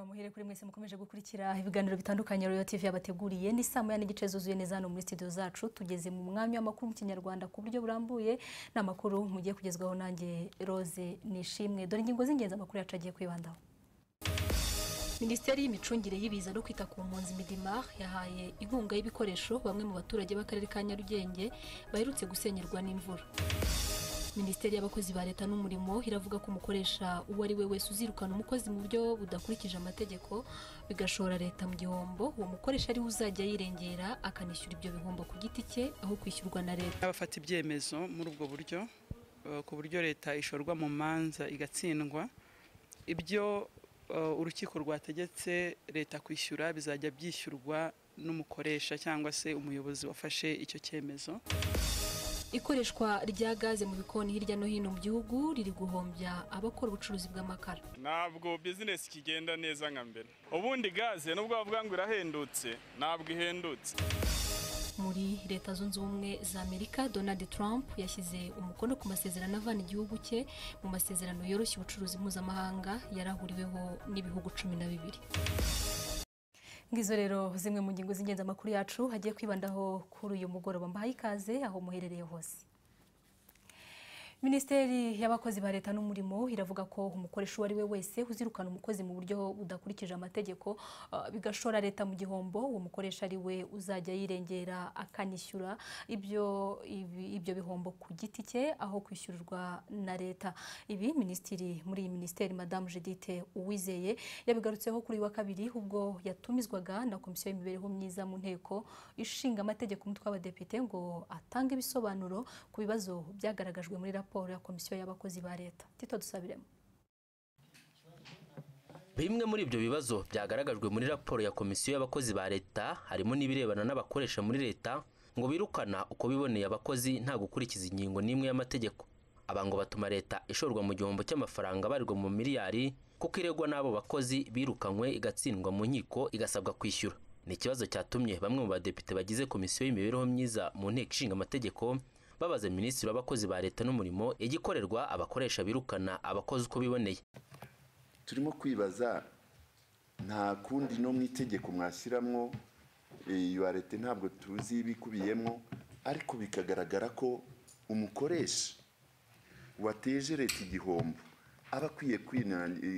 muhire kuri mwese mukomeje gukurikira ibiganiro bitandukanye Royal TV yabateguriye ni saa moya n'igice zuzuye neza hano muri studio zacu tugeze mu mwanya w'amakuru mu kinyarwanda ku buryo burambuye ni amakuru mugiye kugezwaho nanjye Rose Nishimwe dore ingingo z'ingenzi amakuru yacu agiye kwibandaho Minisiteri y'imicungire y'ibiza no kwita ku mpunzi Midimar yahaye inkunga y'ibikoresho bamwe mu baturage b'akarere ka Nyarugenge baherutse gusenyerwa n'imvura Minisiteri y'abakozi ba leta n'umurimo iravuga ko umukoresha uwo ari we wese uzirukana umukozi mu buryo budakurikije amategeko bigashora leta mu gihombo uwo mukoresha ariwe uzajya yirengera akanishyura ibyo bihombo ku giti cye aho kwishyurwa na leta abafata ibyemezo muri ubwo buryo ku buryo leta ishorwa mu manza igatsindwa ibyo urukiko rwategetse leta kwishyura bizajya byishyurwa n'umukoresha cyangwa se umuyobozi wafashe icyo cyemezo ikoreshwa rya gaze mu bikoni hirya no hino mu gihugu riri guhombya abakora ubucuruzi bw'amakara ntabwo bizinesi ikigenda neza nka mbere ubundi gaze nubwo bavuga ngo irahendutse ntabwo ihendutse muri leta zunze ubumwe za amerika donald trump yashyize umukono ku masezerano avana igihugu cye mu masezerano yoroshya ubucuruzi mpuzamahanga yarahuriweho n'ibihugu cumi na bibiri ngizo rero zimwe mu ngingo z'ingenzi amakuru yacu hagiye kwibandaho kuri uyu mugoroba mbahaye ikaze aho muherereye hose minisiteri y'abakozi ba leta n'umurimo iravuga ko umukoresha uwo ari we wese uzirukana umukozi mu buryo budakurikije amategeko uh, bigashora leta mu gihombo uwo mukoresha ari we uzajya yirengera akanishyura ibyo ibyo bihombo ku giti cye aho kwishyurirwa na leta ibi minisitiri muri iyi minisiteri madamu Judithe Uwizeye yabigarutseho kuri uyu wa kabiri ubwo yatumizwaga na komisiyo y'imibereho myiza mu nteko ishinga amategeko umutwe w'abadepite ngo atange ibisobanuro ku bibazo byagaragajwe muri raporo ya komisiyo y'abakozi ba leta tito dusabiremo bimwe muri ibyo bibazo byagaragajwe muri raporo ya komisiyo y'abakozi ba leta harimo n'ibirebana n'abakoresha muri leta ngo birukana uko biboneye abakozi nta gukurikiza ingingo n'imwe y'amategeko aba ngo batuma leta ishorwa mu gihombo cy'amafaranga abarirwa mu miliyari kuko iregwa n'abo bakozi birukanywe igatsindwa mu nkiko igasabwa kwishyura ni ikibazo cyatumye bamwe mu badepite bagize komisiyo y'imibereho myiza mu nteko ishinga amategeko babaza minisitiri w'abakozi ba leta n'umurimo igikorerwa abakoresha birukana abakozi uko biboneye turimo kwibaza nta kundi no mu itegeko mwashyiramo iyo leta ntabwo tuzi ibikubiyemo ariko bikagaragara ko umukoresha wateje leta igihombo aba akwiye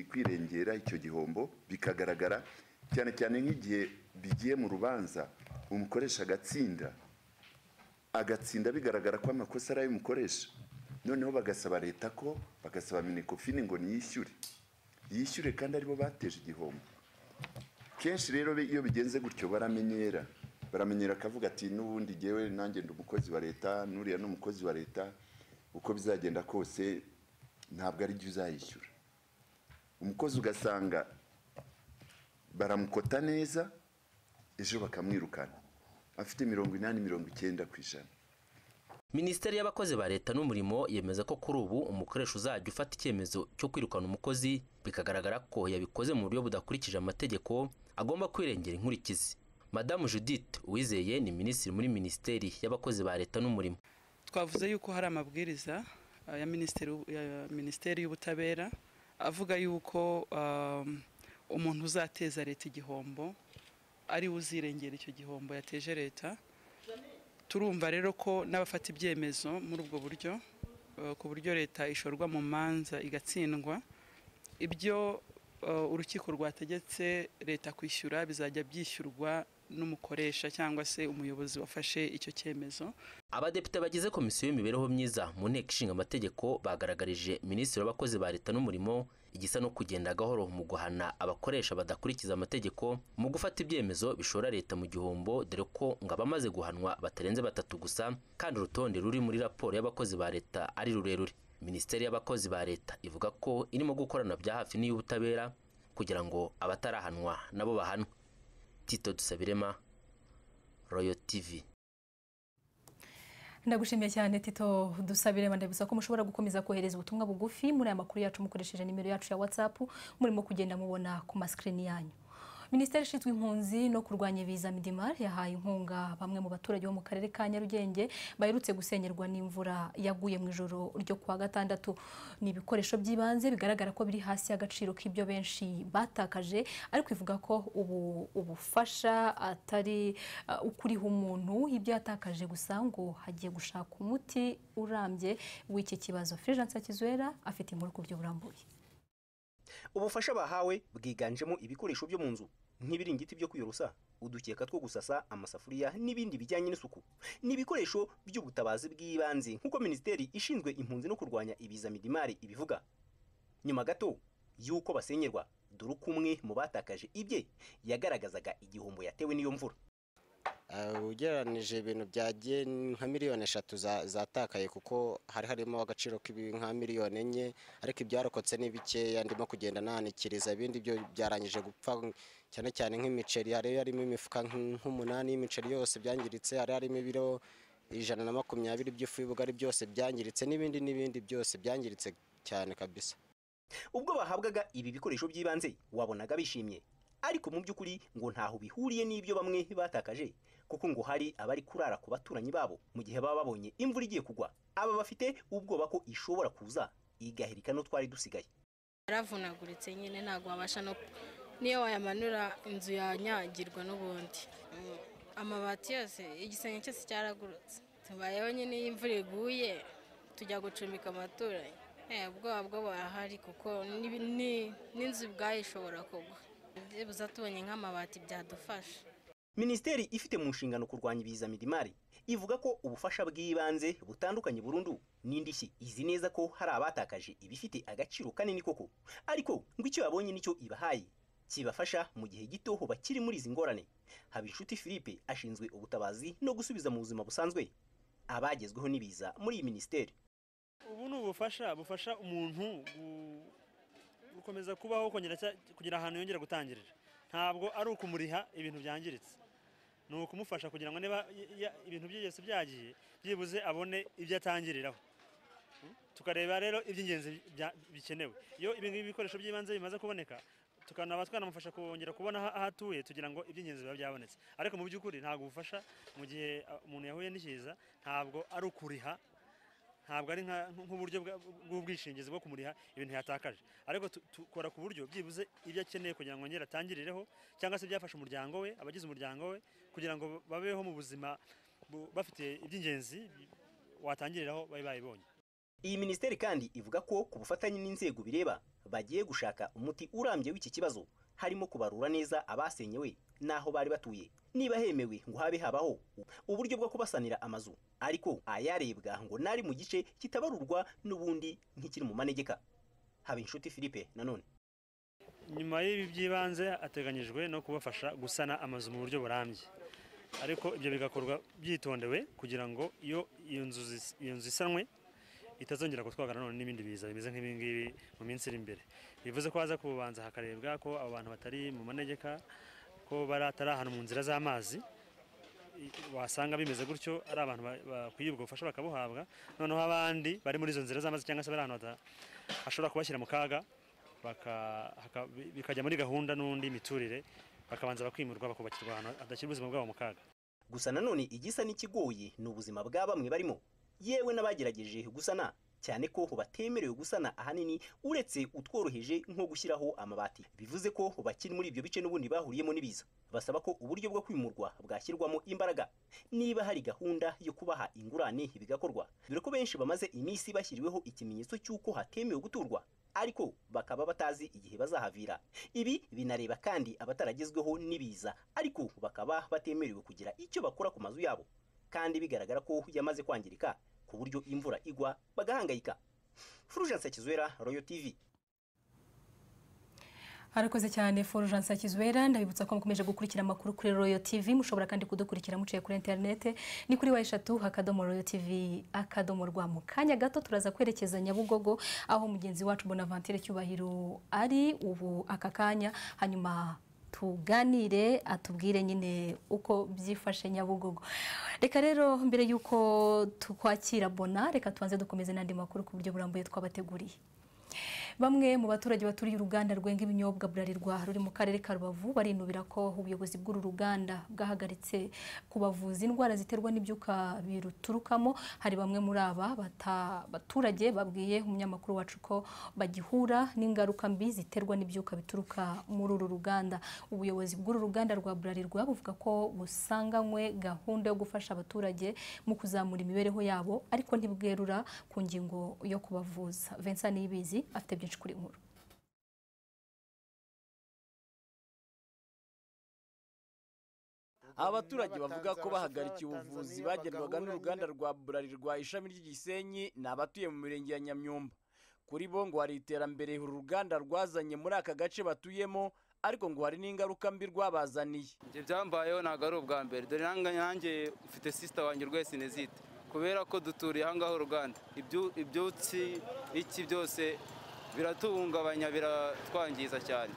kwirengera icyo gihombo bikagaragara cyane cyane nk'igihe bigiye mu rubanza umukoresha agatsinda agatsinda bigaragara ko amakosa ari ay'umukoresha noneho bagasaba leta ko bagasaba minekofine ngo niyishyure yishyure kandi aribo bateje igihombo kenshi rero iyo bigenze gutyo baramenyera baramenyera akavuga ati n'ubundi ngewe nanjye ndi umukozi wa leta n'uriya ni umukozi wa leta uko bizagenda kose ntabwo ari byo uzayishyura umukozi ugasanga baramukota neza ejo bakamwirukana afite mirongo inani mirongo icyenda ku ijana minisiteri y'abakozi ba leta n'umurimo yemeza ko kuri ubu umukoresha uzajya ufata icyemezo cyo kwirukana umukozi bikagaragara ko yabikoze mu buryo budakurikije amategeko agomba kwirengera inkurikizi madamu judith uwizeye ni minisitiri muri minisiteri y'abakozi ba leta n'umurimo twavuze yuko hari amabwiriza ya minisiteri y'ubutabera avuga yuko umuntu uzateza leta igihombo ari uzirengera icyo gihombo yateje leta turumva rero ko n'abafata ibyemezo muri ubwo buryo ku buryo leta ishorwa mu manza igatsindwa ibyo urukiko rwategetse leta kwishyura bizajya byishyurwa n'umukoresha cyangwa se umuyobozi wafashe icyo cyemezo abadepite bagize komisiyo y'imibereho myiza mu nteko ishinga amategeko bagaragarije minisitiri w'abakozi ba leta n'umurimo igisa no kugenda gahoro mu guhana abakoresha badakurikiza amategeko mu gufata ibyemezo bishora leta mu gihombo dore ko ngo abamaze guhanwa batarenze batatu gusa kandi urutonde ruri muri raporo y'abakozi ba leta ari rurerure minisiteri y'abakozi ba leta ivuga ko irimo gukorana bya hafi n'iy'ubutabera kugira ngo abatarahanwa nabo bahanwe tito dusabirema royo tivi ndagushimiye cyane tito dusabire ndabibutsa ko mushobora gukomeza kohereza ubutumwa bugufi muri aya makuru yacu mukoresheje nimero yacu ya watsapu murimo kugenda mubona ku masikirini yanyu minisiteri ishinzwe impunzi no kurwanya ibiza midimar yahaye inkunga bamwe mu baturage bo mu karere ka nyarugenge baherutse gusengerwa n'imvura yaguye mu ijoro ryo kuwa gatandatu ni ibikoresho by'ibanze bigaragara ko biri hasi y'agaciro k'ibyo benshi batakaje ariko ivuga ko ubu ubufasha atari uh, ukuriha umuntu ibyo yatakaje gusa ngo hagiye gushaka umuti urambye w'iki kibazo Fulgence Hakizwera afite inkuru ku buryo burambuye ubufasha bahawe bwiganjemo ibikoresho byo mu nzu nk'ibiringiti byo kwiyorosa udukeka two gusasa amasafuriya n'ibindi bijyanye n'isuku ni ibikoresho by'ubutabazi bw'ibanze nk'uko minisiteri ishinzwe impunzi no kurwanya ibiza midimari ibivuga nyuma gato y'uko basenyerwa dore uko umwe mu batakaje ibye yagaragazaga igihombo yatewe n'iyo mvura ugereranije ibintu byagiye nka miliyoni eshatu za- zatakaye kuko hari harimo agaciro k'ibi nka miliyoni enye ariko ibyarokotse ni bikeya ndimo kugenda nanikiriza ibindi byo byarangije gupfa cyane cyane nk'imiceri hari harimo imifuka nk- nk'umunani y'imiceri yose byangiritse hari harimo ibiro ijana na makumyabiri by'ifu y'ubugari byose byangiritse n'ibindi n'ibindi byose byangiritse cyane kabisa ubwo bahabwaga ibi bikoresho by'ibanze wabonaga bishimye ariko mu by'ukuri ngo ntaho bihuriye n'ibyo bamwe batakaje kuko ngo hari abari kurara ku baturanyi babo mu gihe baba babonye imvura igiye kugwa aba bafite ubwoba ko ishobora kuza igahirika no twari dusigaye yaravunaguritse nyine ntabwo wabasha no niyo wayamanura inzu yanyagirwa n'ubundi Mm, amabati yose igisenge cyose cyaragurutse tubayeho nyine iyo imvura iguye tujya gucumbika amaturanyi Eh, ubwoba bwo burahari kuko n'ibi- ni- n'inzu ubwayo ishobora kugwa byibuze tubonye nk'amabati byadufasha minisiteri ifite mu nshingano kurwanya ibiza midimari ivuga ko ubufasha bw'ibanze butandukanye burundu n'indishyi izi neza ko hari abatakaje ibifite agaciro kanini koko ariko ngo icyo yabonye nicyo ibahaye kibafasha mu gihe gito bakiri muri izi ngorane habinshuti philippe ashinzwe ubutabazi no gusubiza mu buzima busanzwe abagezweho n'ibiza muri iyi minisiteri ubu ni ubufasha bufasha umuntu gu- gukomeza kubaho kongera cya- kugira ahantu yongera gutangirira ntabwo ari ukumuriha ibintu byangiritse ni ukumufasha kugira ngo niba y- y- ibintu bye byose byagiye byibuze abone ibyo atangiriraho Mm? tukareba rero iby'ingenzi bya- bikenewe iyo ibi ngibi bikoresho by'ibanze bimaze kuboneka tukanaba twanamufasha kongera kubona aho aho atuye tugira ngo iby'ingenzi biba byabonetse ariko mu by'ukuri ntabwo ubufasha mu gihe uh, umuntu yahuye n'ikiza ntabwo ari ukuriha ntabwo ari nka- nk'uburyo bwa- bw'ubwishingizi bwo kumuriha ibintu yatakaje ariko tu- tukora ku buryo byibuze ibyo akeneye kugira ngo yongere atangirireho cyangwa se byafasha umuryango we abagize umuryango we kugira ngo babeho mu buzima bu- bafite iby'ingenzi watangiriraho bari bayibonye iyi minisiteri kandi ivuga ko ku bufatanye n'inzego bireba bagiye gushaka umuti urambye w'iki kibazo harimo kubarura neza abasenyewe n'aho bari batuye niba hemewe ngo habe habaho uburyo bwo kubasanira amazu ariko ayarebwa ngo n'ari mu gice kitabarurwa n'ubundi nk'ikiri mu manegeka haba inshuti philippe nanone nyuma y'ibi by'ibanze hateganyijwe no kubafasha gusana amazu mu buryo burambye ariko ibyo bigakorwa byitondewe kugira ngo iyo iyo nzu zis- iyo nzu isanwe itazongera gutwagana none n'ibindi biza bimeze nk'ibi ngibi mu minsi iri imbere bivuze ko haza kubanza hakarebwa ko abo bantu batari mu manegeka ko baratari ahantu mu nzira z'amazi i- wasanga bimeze gutyo ari abantu ba- bakwiye ubwo bufasha bakabuhabwa noneho abandi bari muri izo nzira z'amazi cyangwa se bari ahantu hata- hashobora kubashyira mu kaga baka- haka- bi- bikajya muri gahunda n'undi miturire bakabanza bakimurwa bakubakirwa ahantu hadashyira ubuzima bwabo mu kaga gusa nanone igisa n'ikigoye ni ubuzima bwa bamwe barimo yewe n'abagerageje gusana cyane ko batemerewe gusana ahanini uretse utworoheje nko gushyiraho amabati bivuze ko bakiri muri ibyo bice n'ubundi bahuriyemo n'ibiza basaba ko uburyo bwo kwimurwa bwashyirwamo imbaraga niba hari gahunda yo kubaha ingurane bigakorwa dore ko benshi bamaze iminsi bashyiriweho ikimenyetso cy'uko hatemewe guturwa ariko bakaba batazi igihe bazahavira ibi binareba kandi abataragezweho n'ibiza ariko bakaba batemerewe kugira icyo bakora ku mazu yabo kandi bigaragara ko yamaze kwangirika ku buryo imvura igwa bagahangayika Fulgence Kizwera Royal TV harakoze cyane Fulgence Hakizwera ndabibutsa ko mukomeje gukurikira amakuru kuri Royal TV mushobora kandi kudukurikira muciye kuri interinete ni kuri wa eshatu akadomo Royal TV akadomo rwa mu kanya gato turaza kwerekeza Nyabugogo aho mugenzi wacu Bonaventure Cyubahiro ari ubu aka kanya hanyuma tuganire atubwire nyine uko byifashe Nyabugogo reka rero mbere y'uko tukwakira Bona reka tubanze dukomeze n'andi makuru ku buryo burambuye twabateguriye Bamwe mu baturage baturiye uruganda rwenga ibinyobwa Bralirwa ruri mu karere ka Rubavu barinubira ko ubuyobozi bw'uru ruganda bwahagaritse kubavuza indwara ziterwa n'ibyuka biruturukamo hari bamwe muri aba bata- baturage babwiye umunyamakuru wacu ko bagihura n'ingaruka mbi ziterwa n'ibyuka bituruka muri uru ruganda ubuyobozi bw'uru ruganda rwa Bralirwa buvuga ko busanganywe gahunda yo gufasha abaturage mu kuzamura imibereho yabo ariko ntibwerura ku ngingo yo kubavuza Vincent Niyibizi afite byinshi kuri iyi nkuru abaturage bavuga ko bahagarikiye ubuvuzi bagerwaga n'uruganda rwa burarirwa ishami ry'igisenyi ni abatuye mu mirenge ya nyamyumba kuri bo ngo hari iterambere uru ruganda rwazanye muri aka gace batuyemo ariko ngo hari n'ingaruka mbi rwabazaniye ibyo byambayeho ntabwo ari ubwa mbere dore nange nanjye mfite sisita wanjye urwaye sinezite kubera ko duturiye ahangaha uruganda ibyu- ibyutsi iki byose biratuhungabanya biratwangiza cyane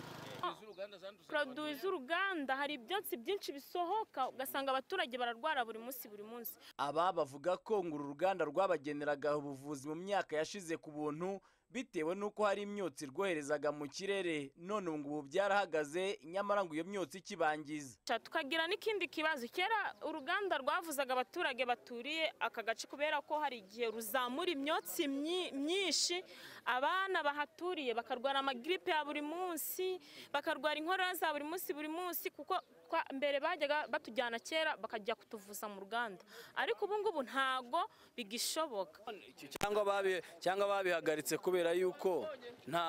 poroduwi z'uruganda hari ibyatsi byinshi bisohoka ugasanga abaturage bararwara buri munsi buri munsi aba bavuga ko ngo uru ruganda rwabageneraga ubuvuzi mu myaka yashize ku buntu bitewe n'uko hari imyotsi rwoherezaga mu kirere none ubu ngubu byarahagaze nyamara ngo iyo myotsi ikibangiza Ca tukagira n'ikindi kibazo kera uruganda rwavuzaga abaturage baturiye aka gace kubera ko hari igihe ruzamura imyotsi myi- myinshi abana bahaturiye bakarwara amagiripe ya buri munsi bakarwara inkorora za buri munsi buri munsi kuko twa- mbere bajyaga batujyana kera bakajya kutuvuza mu ruganda ariko ubu ngubu ntago bigishoboka cyangwa babi- cyangwa babihagaritse kubera yuko nta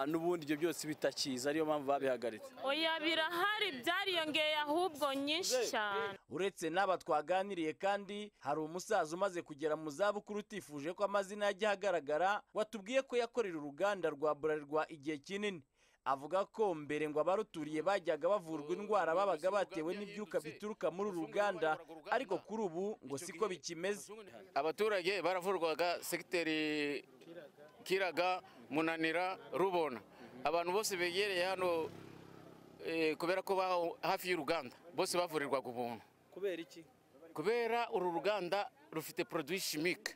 n'ubundi ibyo byose bitakiza ariyo mpamvu babihagaritse oya birahari byariyongeye ahubwo nyinshi cyane uretse n'aba twaganiriye kandi hari umusaza umaze kugera mu zabukuru utifuje ko amazina ye ajya ahagaragara watubwiye ko yakorera uruganda rwa burarirwa igihe kinini avuga ko mbere ngo abaruturiye bajyaga bavurwa indwara babaga batewe n'ibyuka bituruka muri uru ruganda ariko kuri ubu ngo siko bikimeze abaturage baravurwaga segiteri kiraga munanira rubona abantu bose begereye hano eh, kubera ko baho hafi y'uruganda bose bavurirwaga ubuntu kubera iki kubera uru ruganda rufite produit chimique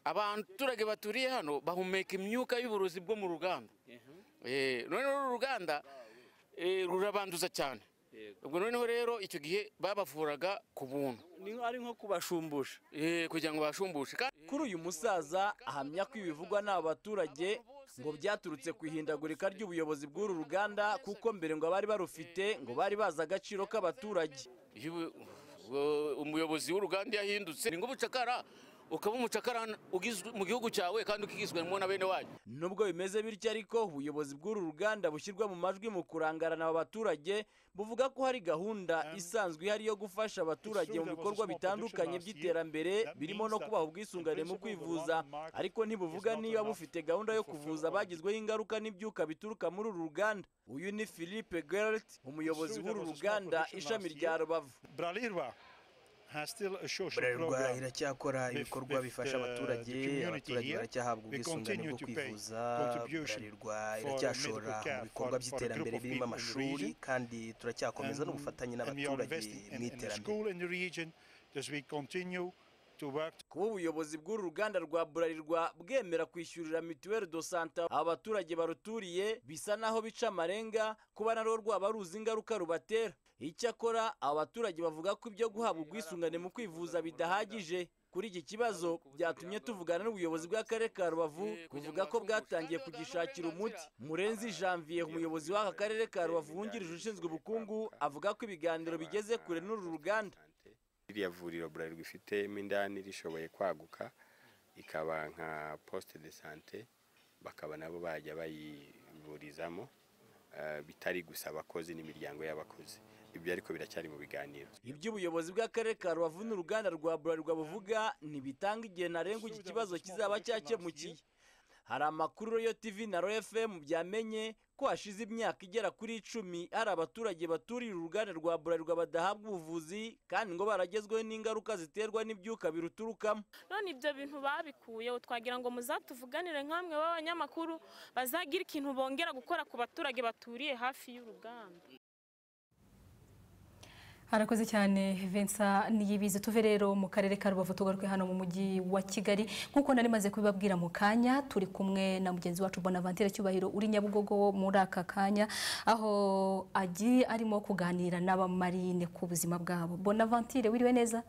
abaturage baturiye hano bahumeka imyuka y'uburozi bwo mu ruganda Eh, noneho uru ruganda eh, rurabanduza cyane ubwo noneho rero icyo gihe babavuraga ku buntu ari nko kubashumbusha kugira ngo bashumbushe kuri uyu musaza ahamya ko ibivugwa n'aba baturage ngo byaturutse ku ihindagurika ry'ubuyobozi bw'uru ruganda kuko mbere ngo abari barufite ngo bari bazi agaciro k'abaturage iyo ubu- ubu- umuyobozi w'uruganda iyo ahindutse ni nk'ubucakara ukaba umucakara ugizwe mu gihugu cyawe kandi ukigizwemo na bene wanyu nubwo bimeze bityo ariko ubuyobozi bw'uru ruganda bushyirwa mu majwi mu kurangarana aba baturage buvuga ko hari gahunda isanzwe ihari yo gufasha abaturage mu bikorwa bitandukanye by'iterambere birimo no kubaha ubwisungane mu kwivuza ariko ntibuvuga niba bufite gahunda yo kuvuza abagizweho ingaruka n'ibyuka bituruka muri uru ruganda uyu ni philippe gerrit umuyobozi w'uru ruganda ishami rya rubavu Bralirwa has still a social Bralirwa program. iracyakora with- ibikorwa with, bifasha uh, the abaturage, community abaturage here. baracyahabwa They ubwisungane continue bwo to pay kwivuza, contribution Bralirwa for iracyashora medical care mu bikorwa for- for a by'iterambere group of birimo people in the amashuri region. kandi turacyakomeza n'ubufatanye And we are n'abaturage investing in- mu in the iterambere school in the region, thus we continue to work kuba ubuyobozi bw'uru ruganda rwa burarirwa bwemera kwishyurira mituweli do sante abaturage baruturiye bisa naho bica amarenga kuba narwo rwaba ruzi ingaruka rubatera icyakora abaturage bavuga ko ibyo guhabwa ubwisungane mu kwivuza bidahagije kuri iki kibazo byatumye tuvugana n'ubuyobozi bw'akarere ka rubavu buvuga ko bwatangiye kugishakira umuti murenzi janvier umuyobozi w'aka karere ka rubavu wungirije ushinzwe ubukungu avuga ko ibiganiro bigeze kure n'uru ruganda ririya vuriro burarirwa ifitemo indani rishoboye kwaguka ikaba nka poste de sante bakaba nabo bajya bayivurizamo eh, bitari gusa abakozi n'imiryango y'abakozi ibyo ariko biracyari mu biganiro ibyo ubuyobozi bw'akarere ka rubavu n'uruganda rwa burarirwa buvuga ntibitanga igihe ntarengwa iki kibazo kizaba cyakemukiye hari amakuru royo tv na royo fm byamenye ko hashize imyaka igera kuri icumi hari abaturage baturiye uruganda rwa burarirwa badahabwa ubuvuzi kandi ngo baragezweho n'ingaruka ziterwa n'ibyuka biruturukamo none ibyo bintu babikuyeho twagira ngo muzatuvuganire nk'amwe b'abanyamakuru bazagira ikintu bongera gukora ku baturage baturiye hafi y'uruganda harakoze cyane Vincent niyibizi tuve rero mu karere ka rubavu tugaruke hano mu mujyi wa kigali nk'uko nari maze kubibabwira mu kanya turi kumwe na mugenzi wacu bonavantere cyubahiro uri nyabugogo muri aka kanya aho agiye arimo kuganira n'abamarine ku buzima bwabo bonavantere wiriwe neza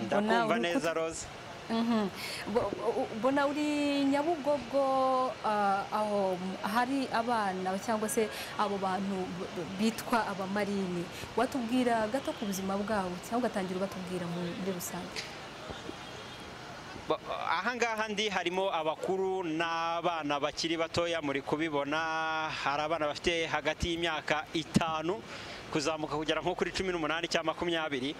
ndakumva uri neza rose Mhm. Bo- bo- bona uri nyabugogo ah, aho hari abana cyangwa se abo bantu b- b- bitwa abamarine watubwira gato ku buzima bwabo cyangwa ugatangira ubatubwira mu- muri rusange Ba- ahangaha ndi harimo abakuru n'abana bakiri batoya muri kubibona hari abana bafite hagati y'imyaka itanu kuzamuka kugera nko kuri cumi n'umunani cyangwa makumyabiri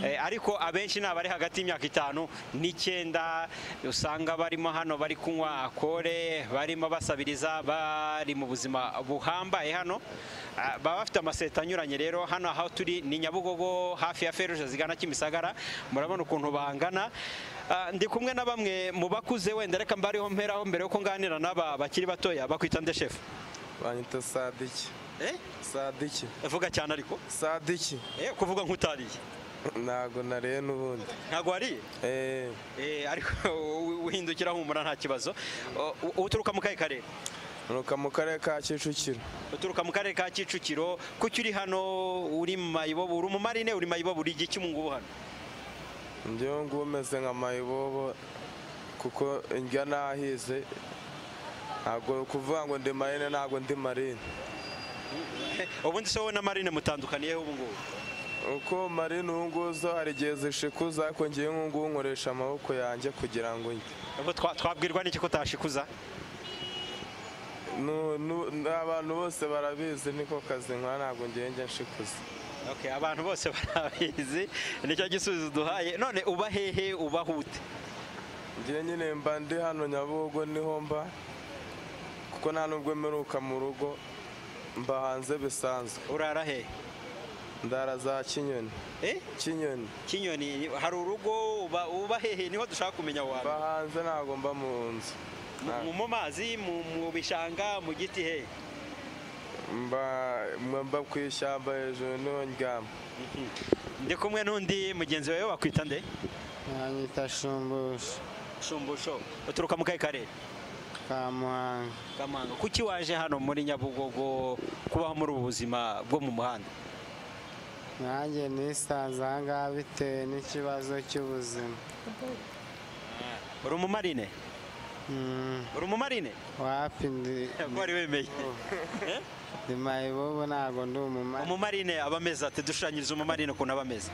Eh, ariko abenshi ni abari hagati y'imyaka itanu n'icyenda usanga barimo hano bari kunywa akore barimo basabiriza bari mu buzima buhambaye hano Ah, baba bafite amaseta anyuranye rero hano aho turi ni nyabugogo hafi ya feruje zigana kimisagara murabona ukuntu bangana Ah, ndi kumwe na bamwe mu bakuze wenda reka mbariho mperaho mbere yuko nganira n'aba bakiri batoya bakwita nde shefu banyita sadiki eh sadiki vuga cyane ariko sadiki eh kuvuga nk'utariye ntago nariye n'ubundi ntago wariye eh eh ariko uhindukira humura nta kibazo O- u- uturuka mu kahe karere nuka mu karere ka kicukiro uturuka mu karere ka kicukiro kuki uri hano uri mu mayibobo uri umumarine uri mayibobo uri igihe cy'umungubu hano njyewe ngubu meze nka mayibobo kuko njya nahize ntago kuvuga ngo ndi marine ntago ndi marine ubundi se wowe na marine mutandukaniyeho ubu ngubu uko marine ubu ngubu zo hari igihe zishikuza ariko ngewe nk'ubu ngubu nkoresha amaboko yanjye kugira ngo njye Ubwo twa- twabwirwa n'iki ko utashikuza Nu- nu- ni abantu bose barabizi niko kazi nkora ntabwo ngewe njya nshikuza Okay, abantu bose barabizi nicyo gisubizo duhaye none uba hehe uba hute ngewe nyine mba ndi hano nyabugogo niho mba kuko nta nubwo mperuka mu rugo mba hanze bisanzwe urara he ndara za kinyoni kinyoni kinyoni hari urugo uba uba hehe niho dushaka kumenya wawe mba hanze ntabwo mba mu nzu Mu- mu mazi mu mu bishanga mu giti he mba mba ku ishyamba hejuru niho ndyama ndi kumwe n'undi mugenzi wawe wakwita nde Banyita shumbusho shumbusho uturuka mu kahe karere ka Muhanga kamanga kuki waje hano muri nyabugogo kubaho muri ubu buzima bwo mu muhanda nanjye nisanze aha ngaha bitewe n'ikibazo cy'ubuzima uri umumarine Mm, uri umumarine wapi ndi ko wari wemeye Eh? ndi mayibobo ntabwo ndi umumari umumarine aba ameze ati dushushanyirize umumarine ukuntu aba ameze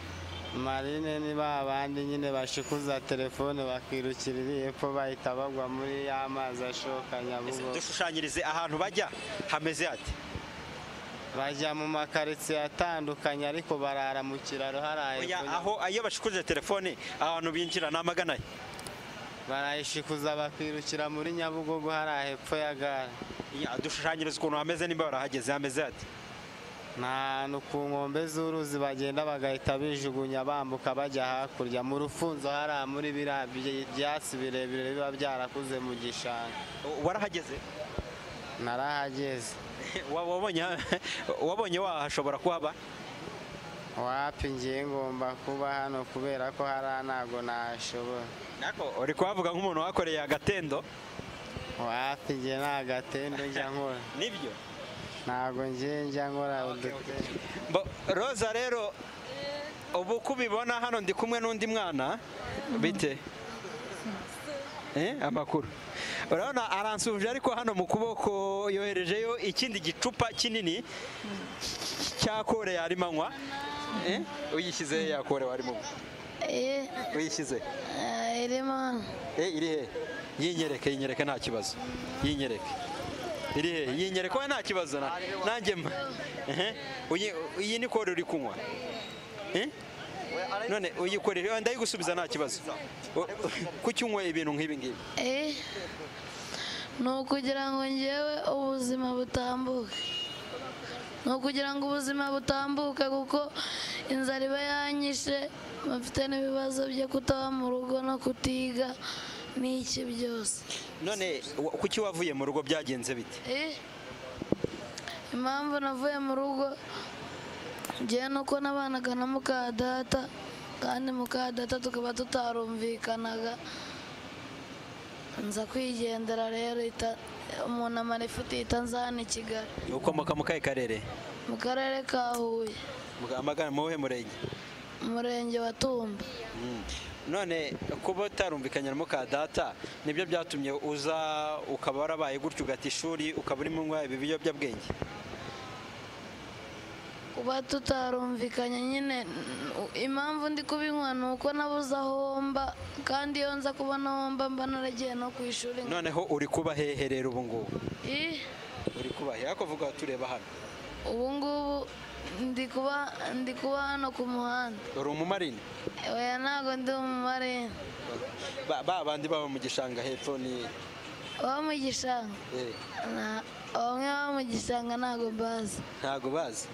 marine ni ba bandi nyine bashikuza telefone bakirukira iri hepfo bahita bagwa muri ya mazi ashoka nyabugogo dushushanyirize ahantu bajya hameze ati bajya mu makaritsiye atandukanye ariko barara mu kiraro haraye oya aho iyo bashikuje telefone ahantu binjira ni amagana he barayishikuza bakirukira muri nyabugogo hariya hepfo ya gare dushushanyiriza ukuntu hameze nimba barahageze hameze ati nta ku nkombe z'uruzi bagenda bagahita bijugunya bambuka bajya hakurya mu rufunzo hariya muri biriya byi- byatsi birebire biba byarakuze mu gishanga warahageze narahageze Wa- wabonye wabonye wahashobora kuhaba wapi ngiye ngomba kuba hano kubera ko hariya ntabwo nahashobora uri kuhavuga nk'umuntu wakoreye agatendo wapi ngiye nta gatendo njya nkora nibyo ntabwo ngiye njya nkora udutendo Bo- roza rero ubu uko ubibona hano ndi kumwe n'undi mwana bite Eh, amakuru urabona aransubije ariko hano mu kuboko yoherejeyo ikindi gicupa kinini cyakore yarimo anywa Eh, uyishyize he yakore warimo uyishyize irimo Eh, iri he yinyereke yinyereke nta kibazo yinyereke iri he yinyereke we nta kibazo na- nanjye mpa Ehe. Uyi- iyi ni kore uri kunywa Eh? none uyikorere wenda ndayigusubiza nta kibazo kuki unywa ibintu nk'ibi ngibi eh ni ukugira ngo ngewe ubuzima butambuke ni ukugira ngo ubuzima butambuke kuko inzara iba yanyishe mfite n'ibibazo byo kutaba mu rugo no kutiga n'iki byose none wa- kuki wavuye mu rugo byagenze bite Eh, impamvu navuye mu rugo ngewe ni uko nabanaga na muka data kandi muka data tukaba tutarumvikanaga nza kwigendera rero ita- umuntu amara ifite itanzana i kigali ukomoka mu kahe karere mu karere ka huye amagana mu wuhe murenge umurenge wa tumba Mm. none kuba utarumvikanye na muka data nibyo byatumye uza ukaba warabaye gutyo ugata ishuri ukaba urimo unywa ibi biyobyabwenge kuba tutarumvikanye nyine n- impamvu ndi kubinywa ni uko nabuze aho womba kandi iyo nza kubona aho womba mba naragiye no ku ishuri noneho uri kuba hehe rero ubu ngubu Ih, uri kuba hehe ariko vuga tureba hano ubu ngubu ndi kuba ndi kuba hano ku muhanda uri umumarine oya ntabwo ndi umumarine ba ba bandi baba mu gishanga hepfo ni abo mu gishanga eh, na- bamwe baba mu gishanga ntabwo mbazi ntago bazi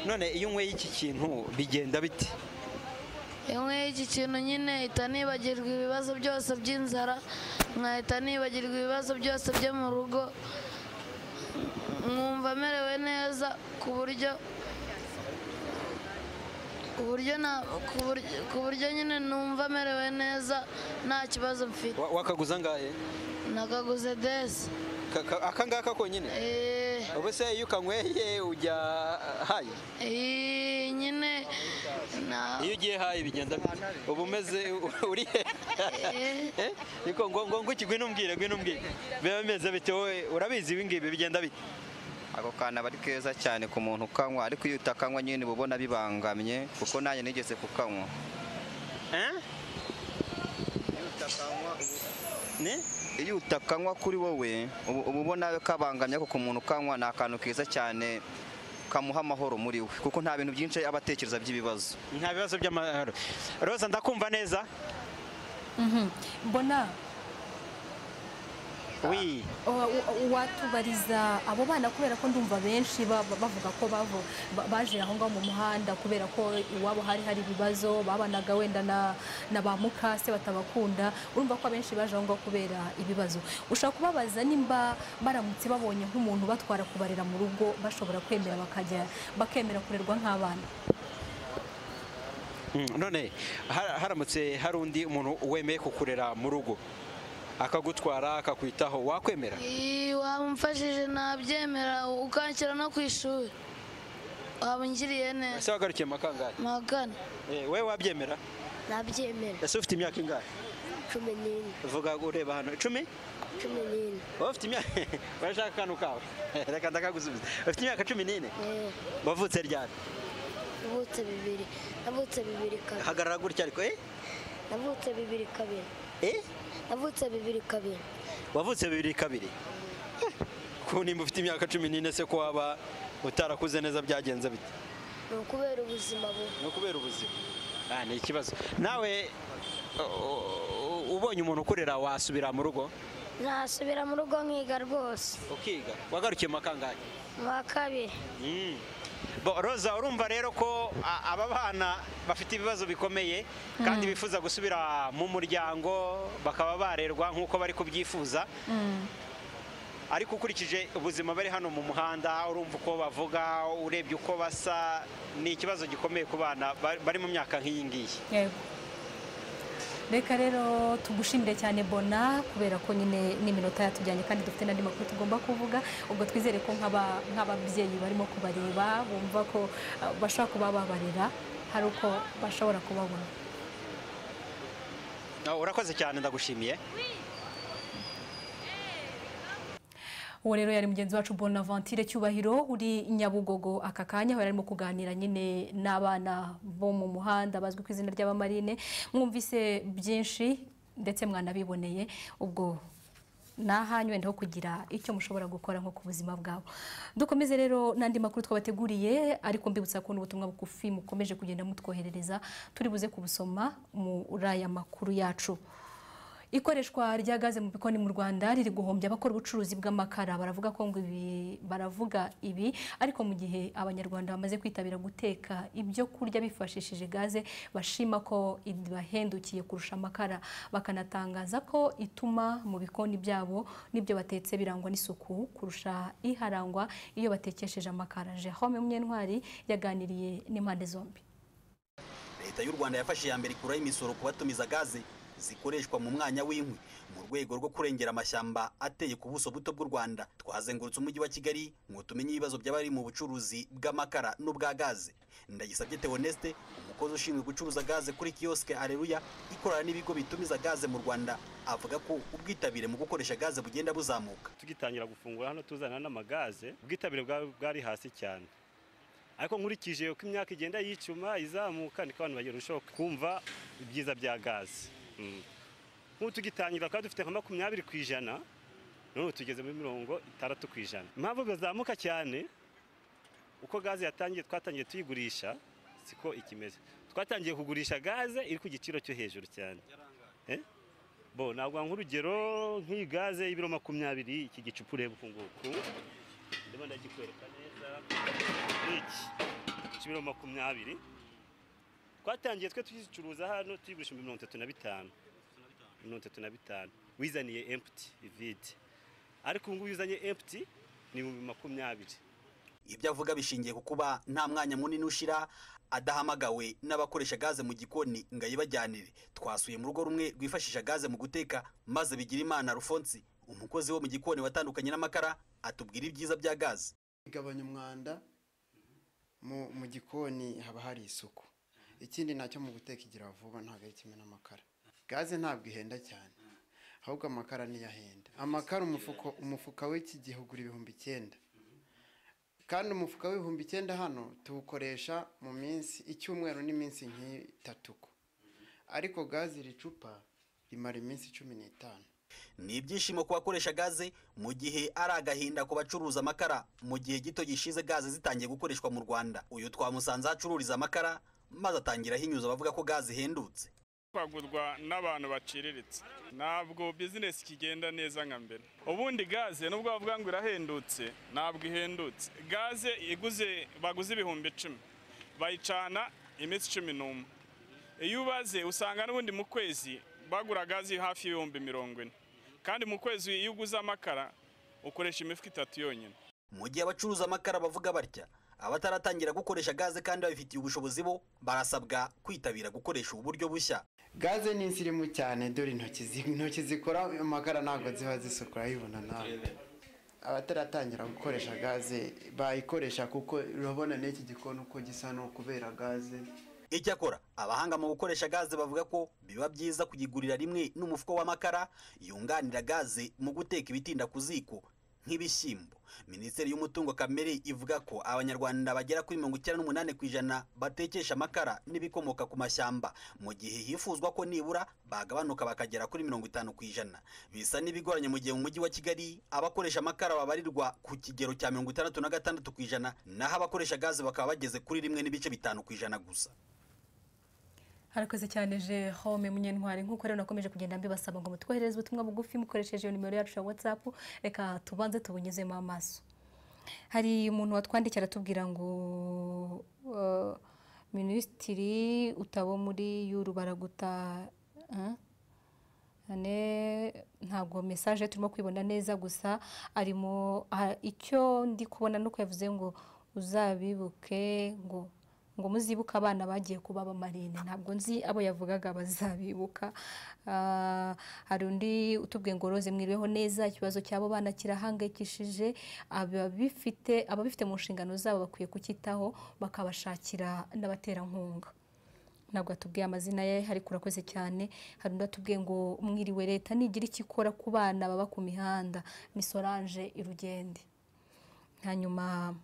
none iyo unyweye iki kintu bigenda bite imwe iki kintu nyine ihita nibagirwa ibibazo byose by'inzara nkahita nibagirwa ibibazo byose byo mu rugo nkumva merewe neza ku buryo ku buryo na ku buryo, ku buryo nyine numva merewe neza nta kibazo mfite Wa- wakaguza angahe nakaguze desi Ka- ka- aka ngaka konyine Eh. ubu se iyo ukanyweye ujya hayi Eh, nyine na- iyo ugiye hayi bigenda bite uba umeze uri he Eh? niko ngo ngo ngo ikigwi n'umbwire gwi n'umbwire biba bimeze bite wowe urabizi ibi ngibi bigenda bite ako kantu aba ari keza cyane ku muntu ukanywa ariko iyo utakanywa nyine uba ubona bibangamye kuko nanjye nigeze kukanywa iyo utakanywa kuri wowe uba uba ubona kabangamye ariko ku muntu ukanywa ni akantu keza cyane kamuha amahoro muri we kuko nta bintu byinshi aba atekereza by'ibibazo nta bibazo by'amahoro roza ndakumva neza Mhm. mbona wi wa- wa- watubariza abo bana kubera ko ndumva benshi ba- ba- bavuga ko bavo- ba- baje aho ngaho mu muhanda kubera ko iwabo hari hari ibibazo babanaga wenda na na ba mukase batabakunda urumva ko abenshi baje aho ngaho kubera ibibazo ushobora kubabaza nimba baramutse babonye nk'umuntu batwara kubarera mu rugo bashobora kwemera bakajya bakemera kurerwa nk'abana Mm, none har- haramutse hari undi umuntu wemeye kukurera mu rugo akagutwara akakwitaho wakwemera Ih, wamfashije nabyemera ukanshyira no ku ishuri waba ungiriye neza ese wagarukiye mu kangahe magana Eh, wowe wabyemera nabyemera ese ufite imyaka ingahe cumi n'ine vuga ureba hano icumi cumi n'ine wowe ufite imyaka urashaka akantu kawe reka ndakagusubiza ufite imyaka cumi n'ine Eh, wavutse ryari navutse bibiri navutse bibiri kabiri hagarara gutya ariko eh? navutse bibiri kabiri eh navutse bibiri kabiri wavutse bibiri kabiri Eh, ko nimba ufite imyaka cumi n'ine se ko waba utarakuze neza byagenze bite ni ukubera ubuzima bubi ni ukubera ubuzima Ah, ni ikibazo nawe u- u- ubonye umuntu ukurera wasubira mu rugo nasubira mu rugo nkiga rwose ukiga wagarukiye mu kangahe mu wa kabiri Mm. Bo, roza urumva rero ko a- aba bana bafite ibibazo bikomeye kandi bifuza gusubira mu muryango bakaba barerwa nk'uko bari kubyifuza ariko ukurikije ubuzima bari hano mu muhanda urumva uko bavuga urebye uko basa ni ikibazo gikomeye ku bana ba- bari mu myaka nk'iyi ngiyi yego reka rero tugushimire cyane bona kubera ko nyine n'iminota yatujyanye kandi dufite n'andi makuru tugomba kuvuga ubwo twizere ko nk'aba- nk'ababyeyi barimo kubareba bumva ko ah, bashobora kuba babarera hari uko bashobora kubabona Ah, urakoze cyane ndagushimiye uwo rero yari mugenzi wacu bonaventure cyubahiro uri nyabugogo aka kanya aho yari arimo kuganira nyine n'abana bo mu muhanda bazwi ku izina ry'abamarine mwumvise byinshi ndetse mwanabiboneye ubwo ni ahanyu wenda ho kugira icyo mushobora gukora nko ku buzima bwabo dukomeze rero n'andi makuru twabateguriye ariko mbibutsa ko n'ubutumwa bugufi mukomeje kugenda mutwoherereza turi buze kubusoma muri aya makuru yacu ikoreshwa rya gaze mu bikoni mu Rwanda riri guhombya abakora ubucuruzi bw'amakara baravuga ko ngo ibi baravuga ibi ariko mu gihe abanyarwanda bamaze kwitabira guteka ibyo kurya bifashishije gaze bashima ko ibahendukiye kurusha amakara bakanatangaza ko ituma mu bikoni byabo n'ibyo batetse birangwa n'isuku kurusha iharangwa iyo batekesheje amakara Jerome Munyentwari yaganiriye n'impande zombi leta y'u rwanda yafashe iya mbere ikuraho imisoro ku batumiza gaze zikoreshwa mu mwanya w'inkwi mu rwego rwo kurengera amashyamba ateye ku buso buto bw'u rwanda twazengurutse umujyi wa kigali ngo tumenye ibibazo by'abari mu bucuruzi bw'amakara n'ubwa gaze ndagisabye theoneste umukozi ushinzwe gucuruza gaze kuri kiyosike areruya ikorana n'ibigo bitumiza gaze mu rwanda avuga ko ubwitabire mu gukoresha gaze bugenda buzamuka tugitangira gufungura hano tuzana n'amagaze ubwitabire bwa- bwari hasi cyane ariko nkurikije uko imyaka igenda yicuma izamuka niko abantu barushaho kumva ibyiza bya gaze Mm. nk'ubu tugitangira twari dufite nka makumyabiri ku ijana none ubu tugeze muri mirongo itandatu ku ijana impamvu bizamuka cyane uko gaze yatangiye twatangiye tuyigurisha siko ikimeze twatangiye kugurisha gaze iri ku giciro cyo hejuru cyane Eh? bo naguha nk'urugero nk'iyi gaze y'ibiro makumyabiri iki gicupa ureba uku nguku ndimo ndagikwereka neza iki cy'ibiro makumyabiri twatangiye twe tugicuruza hano tuyigurisha muri mirongo itatu na bitanu mirongo itatu na bitanu wizaniye emputi ivide ariko ubu ngubu iyo uzanye emputi ni ibihumbi makumyabiri ibyo avuga bishingiye ku kuba nta mwanya munini ushira adahamagawe n'abakoresha gaze mu gikoni ngo ayibajyanire twasuye mu rugo rumwe rwifashisha gaze mu guteka maze bigira imana rufonsi umukozi wo mu gikoni watandukanye n'amakara atubwira ibyiza bya gaze igabanya umwanda mu mu gikoni haba hari isuku ikindi nacyo mu guteka igira vuba ntabwo ari kimwe n'amakara gaze ntabwo ihenda cyane ahubwo amakara niyo ahenda amakara umufuko umufuka w'iki gihe ugura ibihumbi icyenda kandi umufuka w'ibihumbi icyenda hano tuwukoresha mu minsi icyumweru n'iminsi nk'itatu ko. ariko gaze iri cupa rimara iminsi cumi n'itanu ni ibyishimo ku bakoresha gaze mu gihe ari agahinda ku bacuruza amakara mu gihe gito gishize gaze zitangiye gukoreshwa mu rwanda uyu twamusanze aho acururiza amakara maze atangira ahinyuza abavuga ko gaze ihendutse kwagurwa n'abantu baciriritse ntabwo bizinesi ikigenda neza nka mbere ubundi gaze nubwo bavuga ngo irahendutse ntabwo ihendutse gaze iguze baguze ibihumbi icumi bayicana iminsi cumi n'umwe iyo ubaze usanga n'ubundi mu kwezi bagura gaze hafi y'ibihumbi mirongo ine kandi mu kwezi iyo uguze amakara ukoresha imifuka itatu yonyine mu gihe abacuruza amakara bavuga batya abataratangira gukoresha gaze kandi babifitiye ubushobozi bo barasabwa kwitabira gukoresha ubu buryo bushya gaze ni insirimu cyane dore intoki zi- intoki zikora amakara ntabwo ziba zisuku urayibona nawe abataratangira gukoresha gaze bayikoresha kuko urabona n'iki gikoni uko gisa ni ukubera gaze icyakora abahanga mu gukoresha gaze bavuga ko biba byiza kuyigurira rimwe n'umufuko w'amakara yunganira gaze mu guteka ibitinda ku ziko nk'ibishyimbo minisiteri y'umutungo kamere ivuga ko abanyarwanda bagera kuri mirongo icyenda n'umunani ku ijana batekesha amakara n'ibikomoka ku mashyamba mu gihe hifuzwa ko nibura bagabanuka bakagera kuri mirongo itanu ku ijana bisa n'ibigoranye mu gihe mu mujyi wa kigali abakoresha amakara babarirwa ku kigero cya mirongo itandatu na gatandatu ku ijana naho abakoresha gaze bakaba bageze kuri rimwe n'ibice bitanu ku ijana gusa harakoze cyane Jerome Munyentwari nk'uko rero nakomeje kugenda mbibasaba ngo mutwoherereze ubutumwa bugufi mukoresheje iyo nimero yacu ya WhatsApp reka tubanze tubunyuzemo amaso hari umuntu watwandikiye aratubwira ngo eh, minisitiri utabo muri yuru baraguta eh? ane ntabwo mesaje turimo kwibona neza gusa arimo ah, icyo ndi kubona nuko yavuze ngo uzabibuke ngo ngo muzibuke abana bagiye kuba abamarine ntabwo nzi abo yavugaga bazabibuka Ah, hari undi utubwiye ngo rose mwiriweho neza ikibazo cy'abo bana kirahangayikishije ababifite ababifite mu nshingano zabo bakwiye kucyitaho bakabashakira n'abaterankunga ntabwo atubwiye amazina ye ariko urakoze cyane hari undi atubwiye ngo mwiriwe leta nigira icyo ikora ku bana baba ku mihanda ni solange irugende hanyuma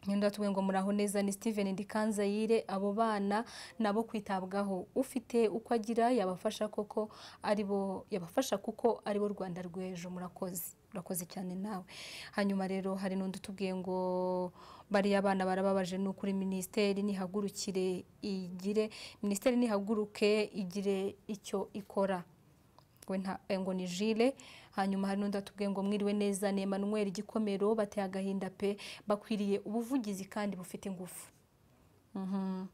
Nyenda tuwe ngo muraho neza ni Steven Ndikanzayire abo bana nabo kwitabwaho ufite uko agira yabafasha koko aribo yabafasha kuko aribo Rwanda rw'ejo murakoze urakoze cyane nawe hanyuma rero hari n'undi utubwiye ngo bariya abana barababaje ni ukuri minisiteri nihagurukire igire minisiteri nihaguruke igire icyo ikora we nta eh, ngo ni jile hanyuma hari n'undi atubwiye ngo mwiriwe neza ni Emmanuel igikomero bateye agahinda pe bakwiriye ubuvugizi kandi bufite ingufu Mhm.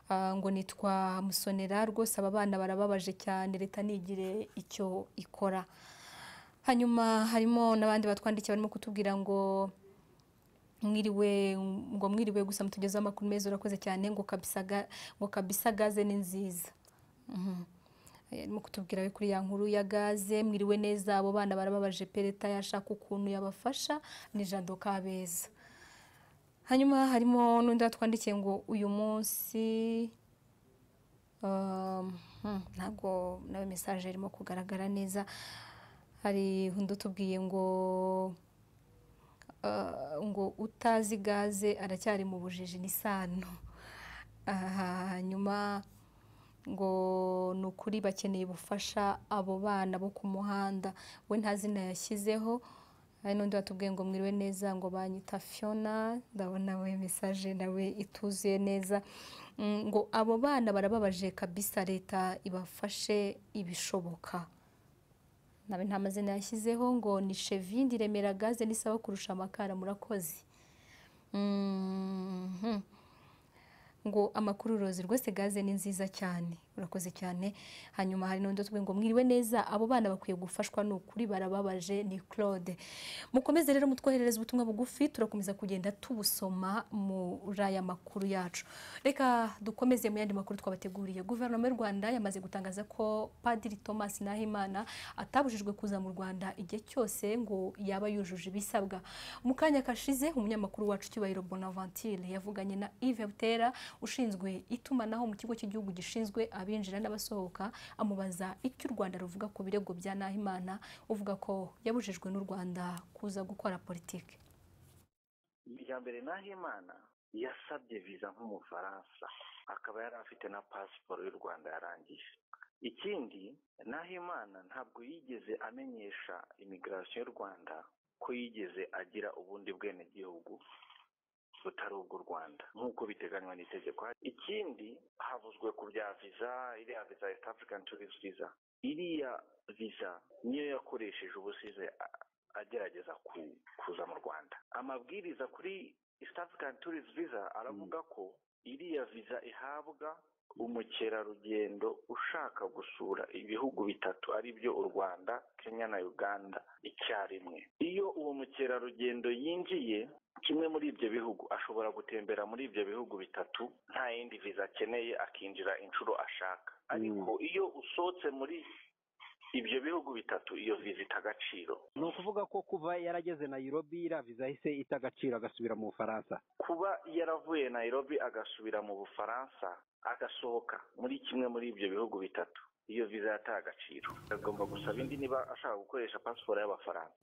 Ah, ngo nitwa musonera rwose aba bana barababaje cyane leta nigire icyo ikora hanyuma harimo n'abandi batwandikiye barimo kutubwira ngo mwiriwe ngo mwiriwe gusa mutugezeho amakuru meza urakoze cyane ngo kabisa ga- ngo kabisa gaze ni nziza Mhm. Eh, arimo kutubwira we kuri ya nkuru ya gaze mwiriwe neza abo bana barababaje pe leta yashaka ukuntu yabafasha ni jado kabeza hanyuma harimo n'undi watwandikiye ngo uyu munsi um, hmm, ntabwo nawe mesaje irimo kugaragara neza hari undi utubwiye ngo uh, ngo utazi gaze aracyari mu bujiji ni sano Ah, hanyuma ngo ni ukuri bakeneye ubufasha abo bana bo ku muhanda we nta zina yashyizeho hari n'undi watubwiye ngo mwiriwe neza ngo banyita fiona ndabona we mesaje nawe ituzuye neza Mm, ngo abo bana barababaje kabisa leta ibafashe ibishoboka nawe nta mazina yashyizeho ngo ni shevindi remera gaze n'isaba kurusha amakara murakoze Mhm. ngo amakuru urozi rwose gaze ni nziza cyane urakoze cyane hanyuma hari n'undi utubwiye ngo mwiriwe neza abo bana bakwiye gufashwa ni ukuri barababaje ni claude mukomeze rero mutwoherereze ubutumwa bugufi turakomeza kugenda tubusoma muri aya makuru yacu reka dukomeze mu yandi makuru twabateguriye guverinoma y'u rwanda yamaze gutangaza ko padiri thomas nahimana atabujijwe kuza mu rwanda igihe cyose ngo yaba yujuje ibisabwa mu kanya kashize umunyamakuru wacu cyubahiro bonaventure yavuganye na yves butera ushinzwe itumanaho mu kigo cy'igihugu gishinzwe abinjira n'abasohoka amubaza icyo u rwanda ruvuga ku birego bya nahimana uvuga ko yabujijwe n'u rwanda kuza gukora politiki iya mbere nahimana yasabye viza nk'umufaransa akaba yari afite na pasiporo y'u rwanda yarangije ikindi nahimana ntabwo yigeze amenyesha imigirasiyo y'u rwanda ko yigeze agira ubundi bwenegihugu butari ubw'u rwanda nk'uko biteganywa n'itegeko ikindi havuzwe ku bya viza iriya viza ya african tourist visa iriya viza niyo yakoresheje ubusize a- agerageza ku- kuza mu rwanda amabwiriza kuri east african tourist visa aravuga ko iriya viza ihabwa umukerarugendo ushaka gusura ibihugu bitatu ari byo u rwanda kenya na uganda icyarimwe iyo uwo mukerarugendo yinjiye kimwe muri ibyo bihugu ashobora gutembera muri ibyo bihugu bitatu nta yindi viza akeneye akinjira inshuro ashaka ariko iyo usohotse muri ibyo bihugu bitatu iyo viza ita agaciro ni ukuvuga ko kuva yarageze nayirobi iriya viza yahise ita agaciro agasubira mu bufaransa kuba yaravuye nayirobi agasubira mu bufaransa agasohoka muri kimwe muri ibyo bihugu bitatu iyo viza yataye agaciro agomba gusaba indi niba ashaka gukoresha pasiporo y'abafaransa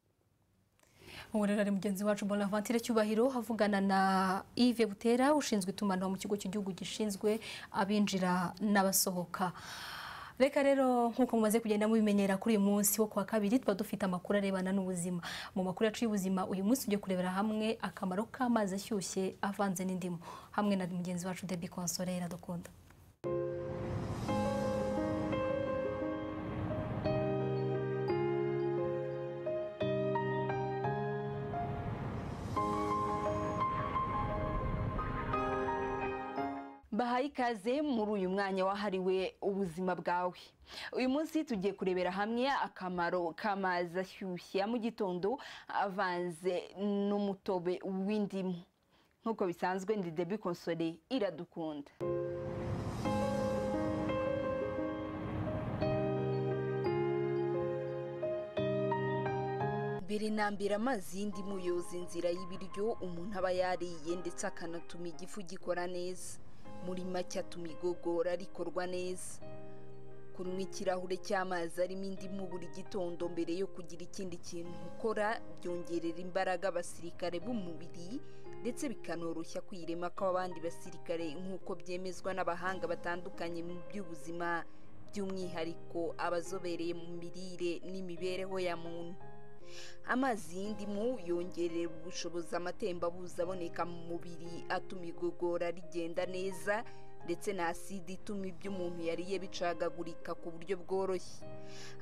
ubu rero ari mugenzi wacu bonaventure cyubahiro avugana na yves butera ushinzwe itumanaho mu kigo cy'igihugu gishinzwe abinjira n'abasohoka reka rero nk'uko mumaze kugenda mubimenyera kuri uyu munsi wo kuwa kabiri tuba dufite amakuru arebana n'ubuzima mu makuru yacu y'ubuzima uyu munsi tujye kurebera hamwe akamaro k'amazi ashyushye avanze n'indimu hamwe na mugenzi wacu debi konsolera dukunda bahaye ikaze muri uyu mwanya wahariwe ubuzima bwawe uyu munsi tugiye kurebera hamwe akamaro k'amazi ashyushye ya mu gitondo avanze n'umutobe w'indimu nk'uko bisanzwe ndi debi konsole iradukunda mbere na mbere amazi y'indimu yoza inzira y'ibiryo umuntu aba yariye ndetse akanatuma igifu gikora neza muri make atuma igogora rikorwa neza kunywa ikirahure cy'amazi arimo indimu buri gitondo mbere yo kugira ikindi kintu ukora byongerera imbaraga abasirikare b'umubiri ndetse bikanoroshya kwirema kw'abandi basirikare nk'uko byemezwa n'abahanga batandukanye mu by'ubuzima by'umwihariko abazobereye mu mirire n'imibereho ya muntu amazi y'indimu yongerera ubushobozi amatembabuzi aboneka mu mubiri atuma igogora rigenda neza ndetse na aside ituma ibyo umuntu yariye bicagagurika ku buryo bworoshye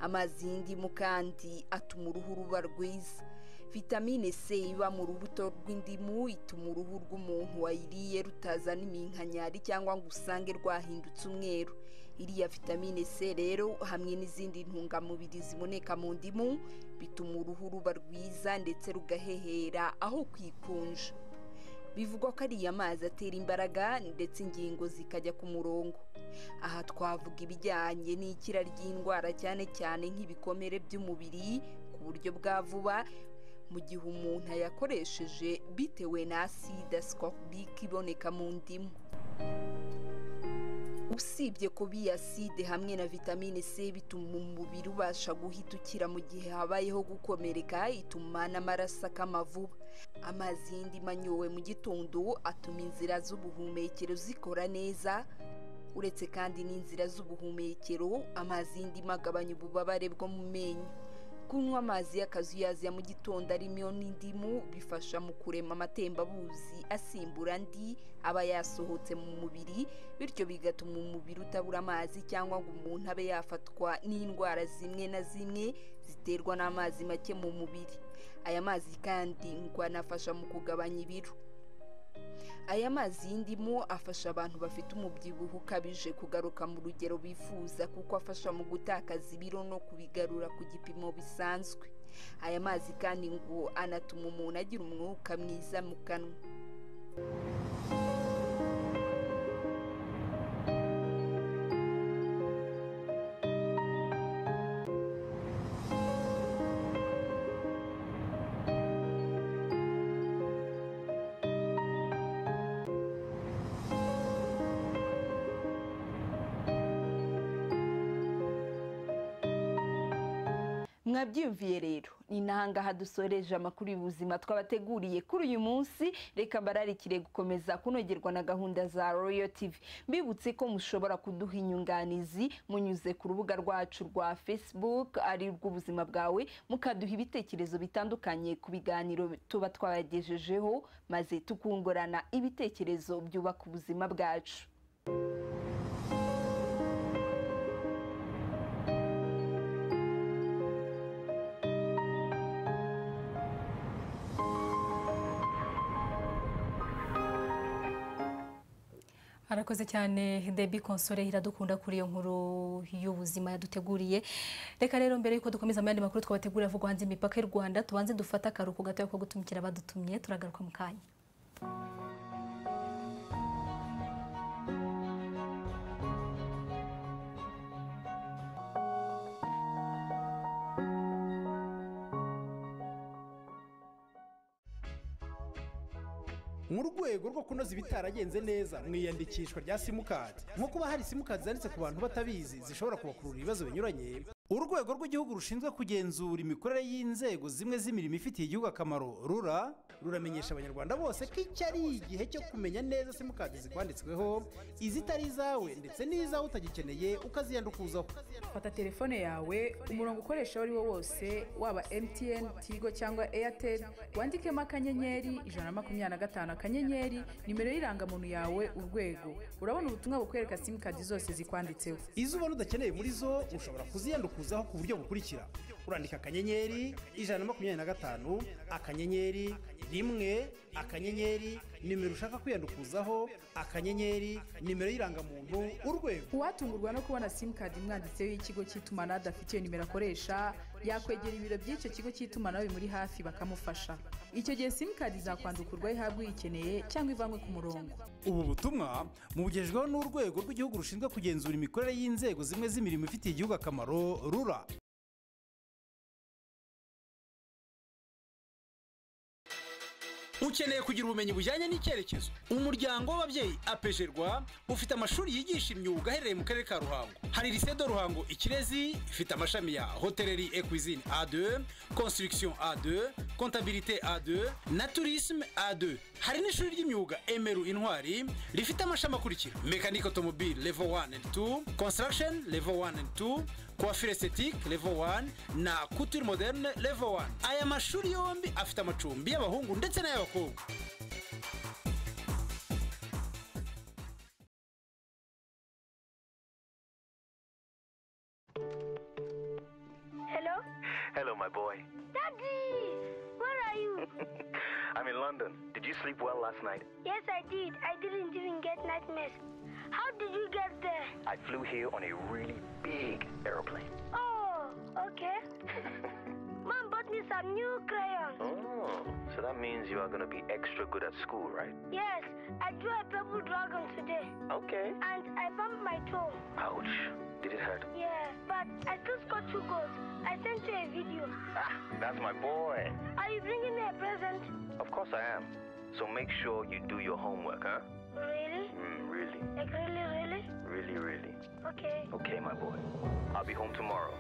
amazi y'indimu kandi atuma uruhu ruba rwiza vitamine c iba mu rubuto rw'indimu ituma uruhu rw'umuntu wayiriye rutazana iminkanyari cyangwa ngo usange rwahindutse umweru iriya vitamine c rero hamwe n'izindi ntungamubiri ziboneka mu ndimu bituma uruhu ruba rwiza ndetse rugahehera aho kwikunja bivugwa ko ariya mazi atera imbaraga ndetse ingingo zikajya ku murongo aha twavuga ibijyanye n'ikira ry'indwara cyane cyane nk'ibikomere by'umubiri ku buryo bwa vuba mu gihe umuntu ayakoresheje bitewe na aside asikorubike iboneka mu ndimu usibye ko biyaside hamwe na vitamine c bituma umubiri ubasha guhita ukira mu gihe habayeho gukomereka ituma n'amaraso akama vuba amazi y'indimu anyowe mu gitondo atuma inzira z'ubuhumekero zikora neza uretse kandi n'inzira z'ubuhumekero amazi y'indimu agabanya ububabare bwo mu menyo kunywa amazi y'akazuyaziya mu gitondo arimo n'indimu bifasha mu kurema amatembabuzi asimbura andi aba yasohotse mu mubiri bityo bigatuma umubiri utabura amazi cyangwa ngo umuntu abe yafatwa n'indwara zimwe na zimwe ziterwa n'amazi make mu mubiri aya mazi kandi ngo anafasha mu kugabanya ibiro aya mazi y'indimu afasha abantu bafite umubyibuho ukabije kugaruka mu rugero bifuza kuko afasha mu gutakaza ibiro no kubigarura ku gipimo bisanzwe aya mazi kandi ngo anatuma umuntu agira umwuka mwiza mu kanwa mwabyumviye rero ni n'ahangaha dusoreje amakuru y'ubuzima twabateguriye kuri uyu munsi reka mbararikire gukomeza kunogerwa na gahunda za royo tv mbibutse ko mushobora kuduha inyunganizi munyuze ku rubuga rwacu rwa facebook ari rw'ubuzima bwawe mukaduha ibitekerezo bitandukanye ku biganiro tuba twabagejejeho maze tukungurana ibitekerezo byubaka ubuzima bwacu arakoze cyane debi konsore iradukunda kuri iyo nkuru y'ubuzima yaduteguriye reka rero mbere yuko dukomeza ayandi makuru twabategurira avugwa hanze imipaka y'u rwanda tubanze dufate akaruhuko gatoya ko gutumikira abadutumye turagaruka mu kanya mu rwego rwo kunoza ibitaragenze neza mu iyandikishwa rya simukadi nko kuba hari simukadi zanditse ku bantu batabizi zishobora kubakurura ibibazo binyuranye urwego rw'igihugu rushinzwe kugenzura imikorere y'inzego zimwe z'imirimo ifitiye igihugu akamaro rura ruramenyesha abanyarwanda bose ko iki ari igihe cyo kumenya neza simukadi zikwanditsweho izitari izawe ndetse n'izawe utagikeneye ukaziyandukuzaho fata telefone yawe umurongo ukoresha uwo ari wo wose waba mtn tigo cyangwa airtel wandikemo akanyenyeri ijana na makumyabiri na gatanu akanyenyeri nimero y'irangamuntu yawe urwego urabona ubutumwa bukwereka simukadi zose zikwanditseho izo ubona udakeneye muri zo ushobora kuziyandukuzaho ku buryo bukurikira urandika akanyenyeri ijana na makumyabiri na gatanu akanyenyeri rimwe akanyenyeri nimero ushaka kwiyandukuzaho akanyenyeri nimero y'irangamuntu urwego uwatungurwa no kubona simukadi imwanditseho y'ikigo cy'itumanaho adafitiye nimero akoresha yakwegera ibiro by'icyo kigo cy'itumanaho bimuri hafi bakamufasha icyo gihe simukadi izakwandukurwa ihabwa uyikeneye cyangwa ivanwe ku murongo ubu butumwa mubugejweho n'urwego rw'igihugu rushinzwe kugenzura imikorere y'inzego zimwe z'imirimo ifitiye igihugu akamaro rura ukeneye kugira ubumenyi bujyanye n'icyerekezo umuryango w'ababyeyi apejerwa ufite amashuri yigisha imyuga aherereye mu karere ka ruhango hari lycée de ruhango ikirezi ifite amashami ya hoteleri et cuisine a2 construction a2 comptabilité a2 na tourisme a2 hari n'ishuri ry'imyuga emeru intwari rifite amashami akurikira mechanic automobile level 1 and 2 construction level 1 and 2 coiffure esthétique level 1 na couture moderne level 1 aya mashuri yombi afite amacumbi y'abahungu ndetse n'ay'abakobwa Hello? Hello, my boy. Daddy! Where are you? I'm in London. Did you sleep well last night? yes, I did. I didn't even get nightmares. How did you get there? I flew here on a really big aeroplane. Oh, okay. Mom bought me some new crayons. Oh, so that means you are going to be extra good at school, right? Yes, I drew a purple dragon today. Okay. And I bumped my toe. Ouch. Did it hurt? Yeah, but I still scored two goals. I sent you a video. That's my boy. Are you bringing me a present? Of course I am. So make sure you do your homework, huh? Really? Mm, really, Like really, really? really, really. Okay. Okay, my boy. I'll be home tomorrow.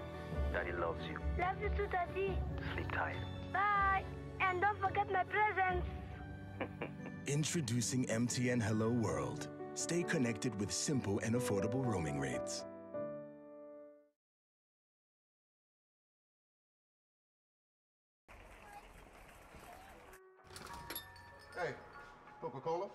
Daddy loves you. Love you too, Daddy. Sleep tight. Bye. And don't forget my presents. Introducing MTN Hello World. Stay connected with simple and affordable roaming rates. Hey, Coca Cola?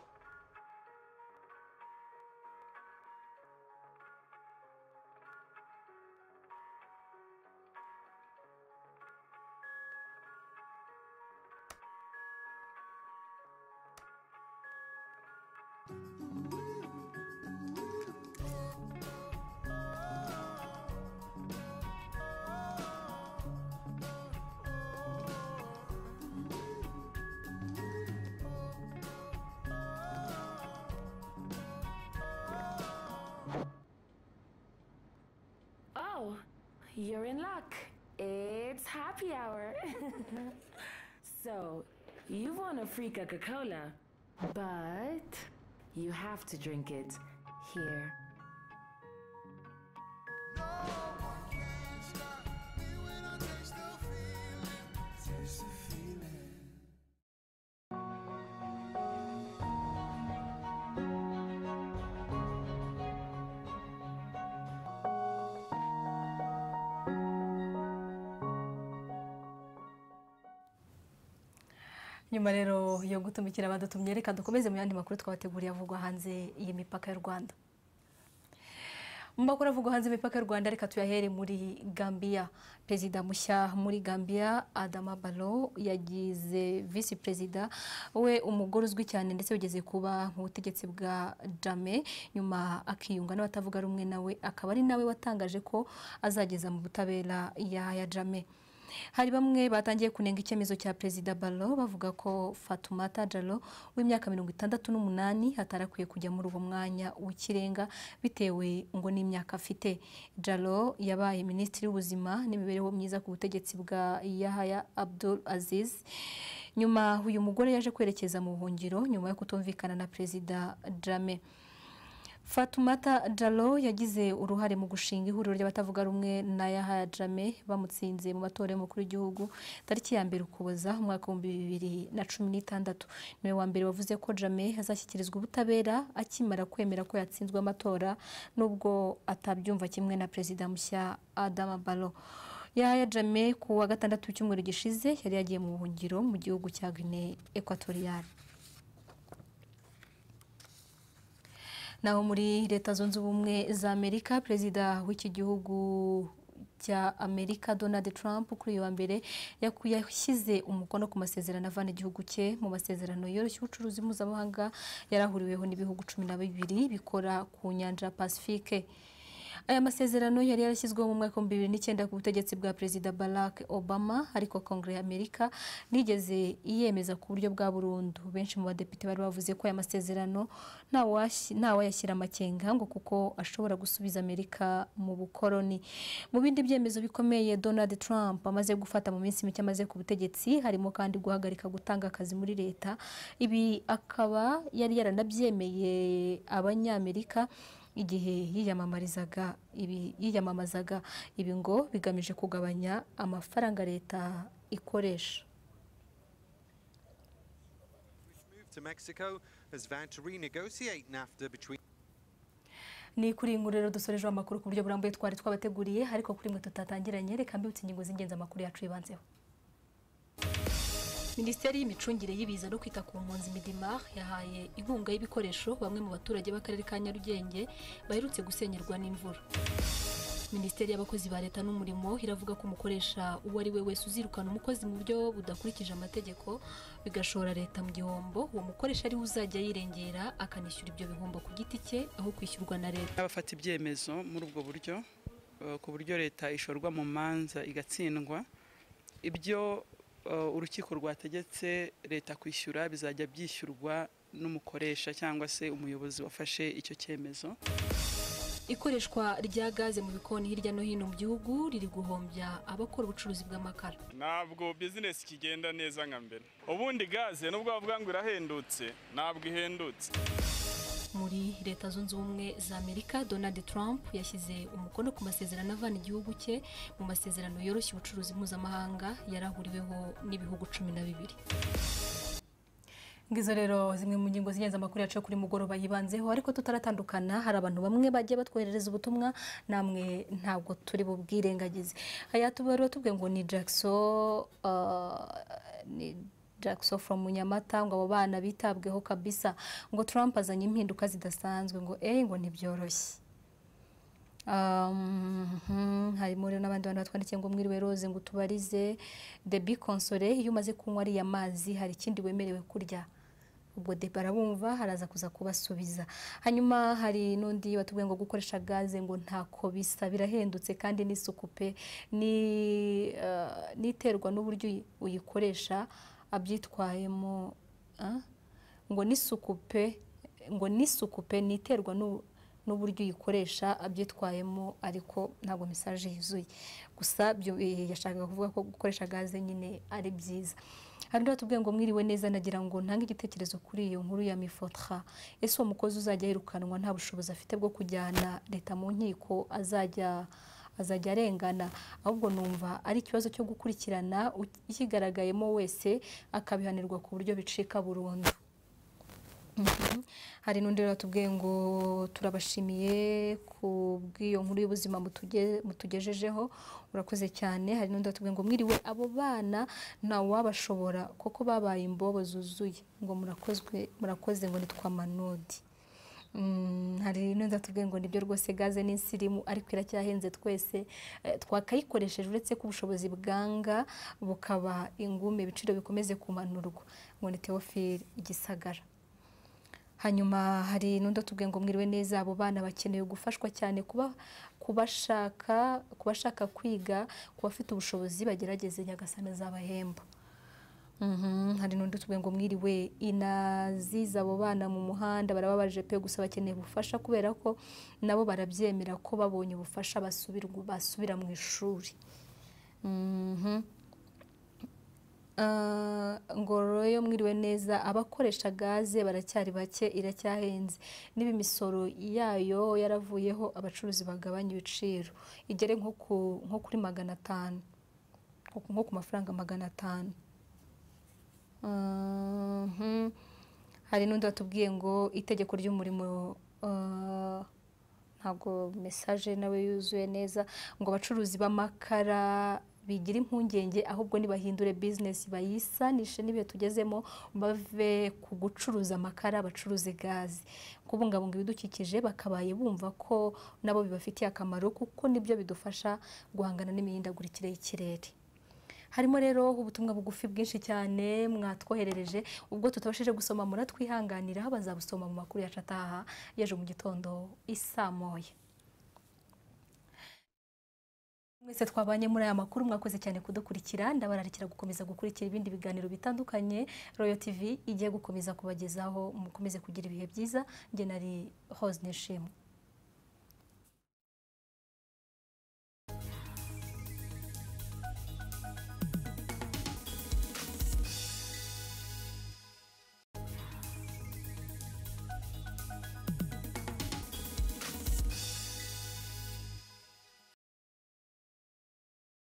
Oh, you're in luck. It's happy hour. so, you want a free Coca Cola, but you have to drink it here. nyuma rero yo gutumikira abadutumye reka dukomeze mu yandi makuru twabateguriye avugwa hanze y'imipaka y'u rwanda mu makuru avugwa hanze y'imipaka y'u rwanda reka tuyahere muri gambia perezida mushya muri gambia adama balo yagize visi perezida we umugore uzwi cyane ndetse ugeze kuba nk'ubutegetsi bwa jame nyuma akiyunga n'abatavuga rumwe nawe akaba ari nawe watangaje ko azageza mu butabera yaya jame hari bamwe batangiye kunenga icyemezo cya perezida balo bavuga ko fatumata jalo w'imyaka mirongo itandatu n'umunani atarakwiye kujya muri uwo mwanya w'ikirenga bitewe ngo n'imyaka afite jalo yabaye minisitiri w'ubuzima n'imibereho myiza ku butegetsi bwa yahaya abdul aziz nyuma uyu mugore yaje kwerekeza mu buhungiro nyuma yo kutumvikana na perezida jame fatumata jalo yagize uruhare mu gushinga ihuriro ry'abatavuga rumwe na yahaya jame bamutsinze mu matora y'umukuru w'igihugu tariki ya mbere ukuboza umwaka w'ibihumbi bibiri na cumi n'itandatu niwe wa mbere wavuze ko jame azashyikirizwa ubutabera akimara kwemera ko yatsinzwe amatora nubwo atabyumva kimwe na perezida mushya adama balo yahaya jame ku wa gatandatu w'icyumweru gishize yari yagiye mu buhungiro mu gihugu cya gine ekwatoriyani naho muri leta zunze ubumwe za amerika perezida w'iki gihugu cya amerika donald trump kuri uyu wa mbere yaku- yashyize umukono ku masezerano avana igihugu cye mu masezerano yoroshya ubucuruzi mpuzamahanga yarahuriweho n'ibihugu cumi na bibiri bikora ku nyanja ya pacifique aya masezerano yari yarashyizweho mu mwaka w'ibihumbi bibiri n'icyenda ku butegetsi bwa perezida barack obama ariko kongere ya amerika nigeze iyemeza ku buryo bwa burundu benshi mu badepite bari bavuze ko aya masezerano ntawashi- ntawayashyira amakenga ngo kuko ashobora gusubiza amerika mu bukoroni mu bindi byemezo bikomeye donald trump amaze gufata mu minsi mike amaze ku butegetsi harimo kandi guhagarika gutanga akazi muri leta ibi akaba yari yaranabyemeye abanyamerika igihe yiyamamarizaga ibi yiyamamazaga ibi ngo bigamije kugabanya amafaranga leta ikoresha to Mexico has vowed to renegotiate NAFTA between. ni kuri iyi nkuru rero dusorejeho amakuru ku buryo burambuye twari twabateguriye ariko kuri mwe tutatangiranye reka mbibutse ingingo z'ingenzi amakuru yacu yibanzeho minisiteri y'imicungire y'ibiza no kwita ku mpunzi midimar yahaye inkunga y'ibikoresho bamwe mu baturage b'akarere ka nyarugenge baherutse gusenyerwa n'imvura minisiteri y'abakozi ba leta n'umurimo iravuga ko umukoresha uwo ari we wese uzirukana umukozi mu buryo budakurikije amategeko bigashora leta mu gihombo uwo mukoresha ariwe uzajya yirengera akanishyura ibyo bihombo ku giti cye aho kwishyurwa na leta abafata ibyemezo muri ubwo buryo eh, ku buryo leta ishorwa mu manza igatsindwa ibyo eh, urukiko rwategetse leta kwishyura bizajya byishyurwa n'umukoresha cyangwa se umuyobozi wafashe icyo cyemezo ikoreshwa rya gaze mu bikoni hirya no hino mu gihugu riri guhombya abakora ubucuruzi bw'amakara ntabwo bizinesi ikigenda neza nka mbere ubundi gaze nubwo bavuga ngo irahendutse ntabwo ihendutse muri leta zunze ubumwe za amerika donald trump yashyize umukono ku masezerano avana igihugu cye mu masezerano yoroshya ubucuruzi mpuzamahanga yarahuriweho n'ibihugu cumi na bibiri ngizo rero zimwe mu ngingo z'ingenzi amakuru yacu yo kuri mugoroba yibanzeho ariko tutaratandukana hari abantu bamwe bagiye batwoherereza ubutumwa namwe ntabwo turi bubwirengagize aya tubarura tubwe ngo ni jackso uh, ni jackso from nyamata ngo abo bana bitabweho kabisa ngo trump azanye impinduka zidasanzwe ngo eh ngo ntibyoroshye Um, harimo rero n'abandi bantu batwandikiye ngo mwiriwe roze ngo tubarize debi konsole iyo umaze kunywa ariya mazi hari ikindi wemerewe kurya ubwo deba arabumva haraza kuza kubasubiza hanyuma hari n'undi watubwiye ngo gukoresha gaze ngo ntako bisa birahendutse kandi n'isuku pe ni, uh, n'iterwa n'uburyo uyi- uyikoresha abyitwayemo ah? ngo n'isuku pe ngo n'isuku pe n'iterwa n'u- n'uburyo uyikoresha abyitwayemo ariko ntabwo mesaje yuzuye gusa byo eh, yashakaga kuvuga ko gukoresha gaze nyine ari byiza hari undi watubwiye ngo mwiriwe neza nagira ngo ntange igitekerezo kuri iyo nkuru ya mifotra ese uwo mukozi uzajya yirukanwa nta bushobozi afite bwo kujyana leta mu nkiko azajya azajya arengana ahubwo numva ari ikibazo cyo gukurikirana ukigaragayemo wese akabihanirwa ku buryo bicika burundu Mhm. hari n'undi rero tubwiye ngo turabashimiye ku bw'iyo nkuru y'ubuzima mutuge- mutugejejeho urakoze cyane hari n'undi watubwiye ngo mwiriwe abo bana ntawe wabashobora kuko babaye imbobo zuzuye ngo murakozwe murakoze ngo nitwa manodi Mm, hari n'undi watubwiye ngo nibyo rwose gaze ni insirimu ariko iracyahenze twese eh, twakayikoresheje uretse ko ubushobozi bwanga bukaba ingume ibiciro bikomeze kumanurwa ngo ni teofili igisagara hanyuma hari n'undi utubwiye ngo mwiriwe neza abo bana bakeneye gufashwa cyane kuba kubashaka kubashaka kwiga ku bafite ubushobozi bagerageze nyagasana azabahemba Mhm, hari n'undi utubwiye ngo mwiriwe inaziza abo bana mu muhanda barababaje pe gusa bakeneye ubufasha kubera ko nabo barabyemera ko babonye ubufasha basubirwa- basubira mu ishuri Mhm. Ah, ngo royo mwiriwe neza abakoresha gaze baracyari bake iracyahenze niba imisoro yayo yaravuyeho abacuruzi bagabanya ibiciro igere nko ku- nko kuri magana atanu nko- nko ku mafaranga magana atanu Mhm. hari n'undi watubwiye ngo itegeko ry'umurimo ah, ntabwo mesaje nawe yuzuye neza ngo abacuruzi b'amakara bigira impungenge ahubwo nibahindure bizinesi bayisanishe n'ibihe tugezemo bave ku gucuruza amakara bacuruze gaze kubungabunga ibidukikije bakabaye bumva ko nabo bibafitiye akamaro kuko nibyo bidufasha guhangana n'imihindagurikire y'ikirere harimo rero ubutumwa bugufi bwinshi cyane mwatwoherereje ubwo tutabashije gusoma muratwihanganiraho bazabusoma mu makuru yacu ataha y'ejo mu gitondo isamoye mwese twabanye muri aya makuru mwakoze cyane kudukurikira ndabararikira gukomeza gukurikira ibindi biganiro bitandukanye royo tv igiye gukomeza kubagezaho mukomeze kugira ibihe byiza nge nari hoze nishimwe